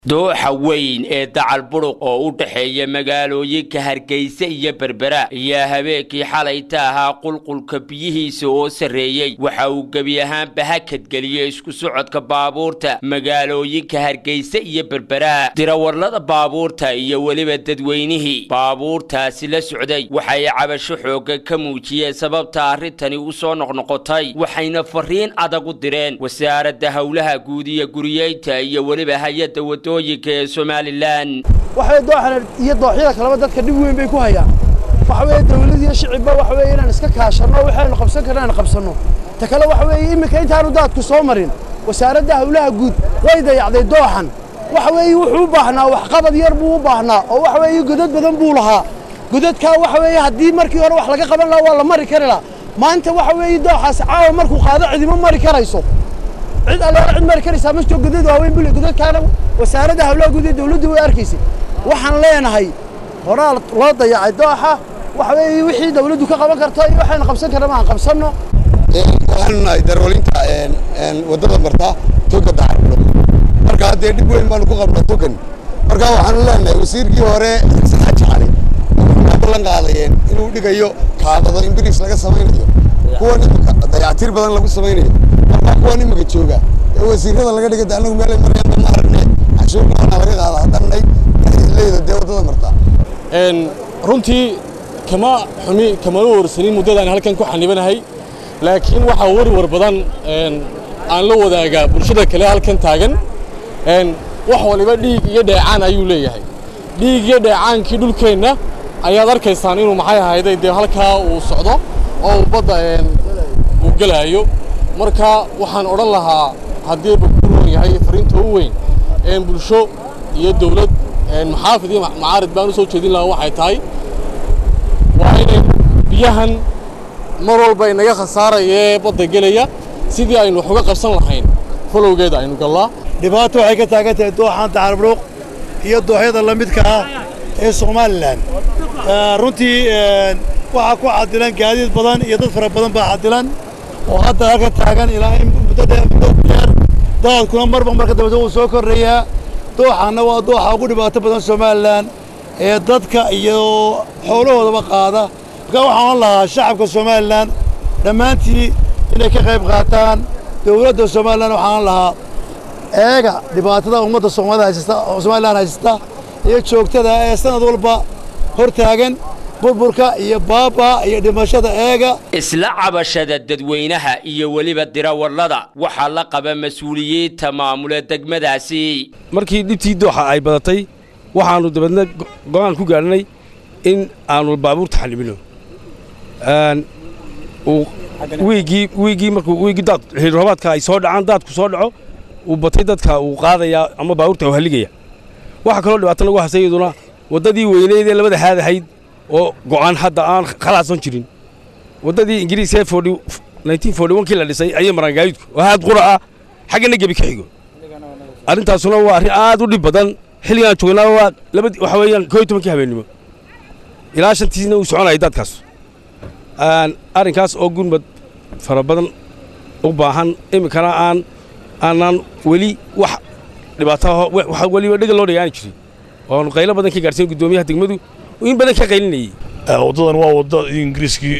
dooxa weyn ee dacal buruq oo u dhexeeya magaalooyinka hargeysa iyo berbera ayaa habeenkii xalayta ahaa qulqulka biyihiisa oo sarreeyey waxa uu gebi ahaanba hakadgeliyey isku socodka baabuurta magaalooyinka hargeysa iyo berbera dirawarlada baabuurta iyo weliba dadweynihii baabuurtaasi la socday waxay cabasho xooga ka muujiyeen sababta arrintani u soo noqnoqotay waxayna fariin adag u direen wasaaradda howlaha guud iyo guriyeynta iyo weliba hay-adda wado somalilan waxaweye dooxan iyo dooxyada kaleba dadka dhib weyn bay ku hayaan waxa weeye dawlad iyo shicibba waxa weeye inaan iska kaashanno waxaynu qabsan karna aan qabsanno ta kale waxa weeye iminka intaanu daadku soo marin wasaaradda howlaha guud way dayacday dooxan waxa weeye wuxuu u baahnaa waxqabad yar buu u baahnaa oo waxa weeye godad badan buu lahaa godadkaa waxa weeye haddii markii hore wax laga qaban lahaa waa la mari kari lahaa maanta waxa weeye dooxaas caawa markuu qaado cidima mari karayso cid alleela cid mari karaysaa ma jiro godad waaweyn bule godadkaana wasaaradda hawlaha guud ee dawladdu way arkaysay waxaan leenahay horaa loo dayacay dooxa waxa weeye wixii dawladdu ka qaban karto iyo waxaynu qabsan karna maan qabsanno waxaanu nahay darwalinta waddada marta toga dacarbulo marka haddee dhib weyn baanu ku qabnaa togan marka waxaanu leenahay wasiirkii hore saxaaji cali wuxuu ballan qaadayeen inuu dhigayo kaabado in biriis laga samaynayo kuwan imika dayactir badan lagu samaynayo marka kuwan imika jooga ee wasiirada laga dhigay anagu meelay marayaan ma aragne cashuurnaana laga qaada haddanay leyda dee waddada marta runtii kama xumi kamana warsanin muddadaan halkan ku xanibanahay laakiin waxaa warwar badan aan la wadaagaa bulshada kale halkan taagan wax waliba dhiig iyo dheecaan ayuu leeyahay dhiig iyo dheecaankii dhulkeenna ayaad arkaysaan inuu maxay ahayday dee halkaa uu socdo oo uu badda uu gelaayo marka waxaan odhan lahaa haddii bakuuron yahay fariinta u weyn bulsho iyo dawlad maxaafid iyo macaarid baan u soo jeedin lahaa waxay tahay waa inay biyahan mar walba inaga khasaarayee badda gelaya sidii aynu wax uga qabsan lahayn falowgeeda aynu gallaa dhibaato waxay ka taagan tahay dooxan dacarburuuq iyo dooxyada la midka ah ee somalilan runtii waxaa ku cadilan gaadiid badan iyo dad fara badan baa cadilan oo hadda halka taagan ilaa in muddo dheer daadkuna marba marka dambeta wuu soo korrayaa dooxanna waa dooxa ugu dhibaato badan somalilan ee dadka iyo xoolahoodaba qaada markaa waxaan lahaa shacabka somalilan dhammaantii inay ka qayb qaataan dawladda somalilan waxaan lahaa eega dhibaatada ummadda soomaalida haysata somalilan haysata iyo joogtada ee sanad walba hor taagan burburka iyo baaba iyo dhimashada eega isla cabashada dadweynaha iyo weliba dirawarlada waxaa la qaba mas-uuliyiinta maamule degmadaasi markii dhibtii dooxa ay badatay waxaannu dabeedna go'aan ku gaadhnay in aannu baabuurta xanibino wiiggii wiiggii markuu wiiggii daad xilroobaadka ay soo dhacaan daadku soo dhaco uu batay dadka uu qaadayaa ama baabuurta uu halligaya waxaa kaloo dhibaato lagu hasay iyaduna waddadii weyneyd ee labada haad ahayd oo go'aan hadda aan khalaasan jirin waddadii ingiriiska ee kii la dhisay ayay maraan gaadiidku oo haad qura ah xaggana gebi ka xigo arrintaasuna waa arrin aad u dhib badan xilligaan joognaa waa labadii waxa weeyaan koo iyo tobankii habeennimo ilaa shantiisna uu soconaya daadkaas arrinkaas oo gurmad fara badan u baahan iminkana aan aanaan weli wax dhibaato weliba dhega loo dhigaani jirin oonu qaylo badan ka gaarsiin guddoomiyaha degmadu in badan ka qaylinayey waddadan waa wadda ingiriiskii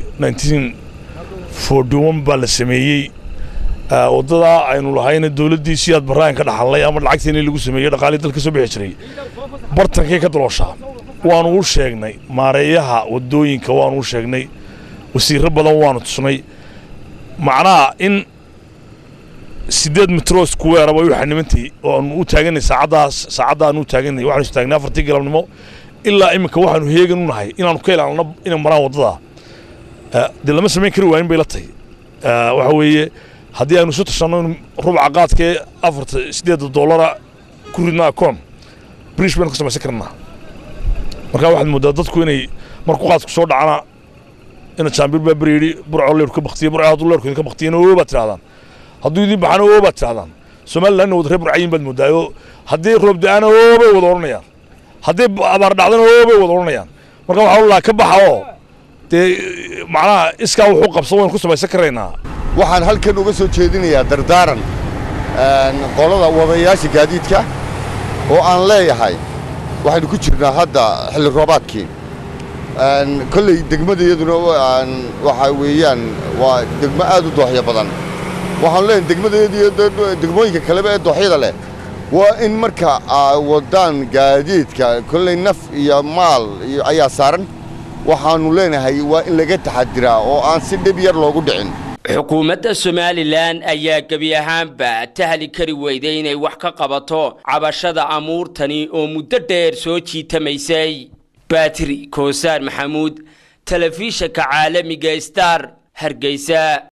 baa la sameeyey waddadaa aynu lahayna dawladdii siyaad barraan ka dhaxallay ama lacagteena lagu sameeyey dhaqaalii dalka soo bixi jiray bartankay ka dalooshaa waanu u sheegnay maareeyaha waddooyinka waanu u sheegnay wasiirro badan waanu tusnay macnaha in siddeed mitros kuweeraba u xanimantay oo aanu u taaganay saacaddaas saacadda aanu u taaganay waxaanu is taagnay afartii galabnimo ilaa iminka waxaanu heegan u nahay inaanu ka ilaalno inay maraan waddada dee lama samayn kari waayin bay la tahay waxa weeye haddii aynu isu tashanno in rubca qaadkee afarta siddeedda dollara ku ridna akoon brish baynu ka samaysan karnaa marka waxaad mooddaa dadku inay markuu qaadku soo dhacana ina jaambir baa beri yidhi burco leerku ka baktiye burco hadduu leerku idinka baktiyena oo baad tidhahdaan hadduu idin baxana oo baad tidhahdaan somalilandna wada reer burcayin baad mooddaayoo haddii roob da'ana oo bay wada odhanayaan haddii abaar dhacdana oo bay wada odhanayaan marka waxaa lahaa ka baxa oo dee macnaha iskaa wuxuu qabsan waynu ku samaysan karaynaa waxaan halkan uga soo jeedinayaa dardaaran qolada wadayaasha gaadiidka oo aan leeyahay waxaynu ku jirnaa hadda xilli roobaadkii kolley degmada iyaduna waxaa weeyaan waa degmo aad u dooxyo badan waxaanu leenahay degmadayadu iyo degmooyinka kaleba ee dooxyada leh waa in marka aa wadaan gaadiidka kolley naf iyo maal ayaa saaran waxaannu leenahay waa in laga taxadiraa oo aan si dhib yar loogu dhicin xukuumadda somalilan ayaa gebi ahaanba tahli kari weyday inay wax ka qabato cabashada amuurtani oo muddo dheer soo jiitamaysay baatiri koosaar maxamuud telefishanka caalamiga star hargeysa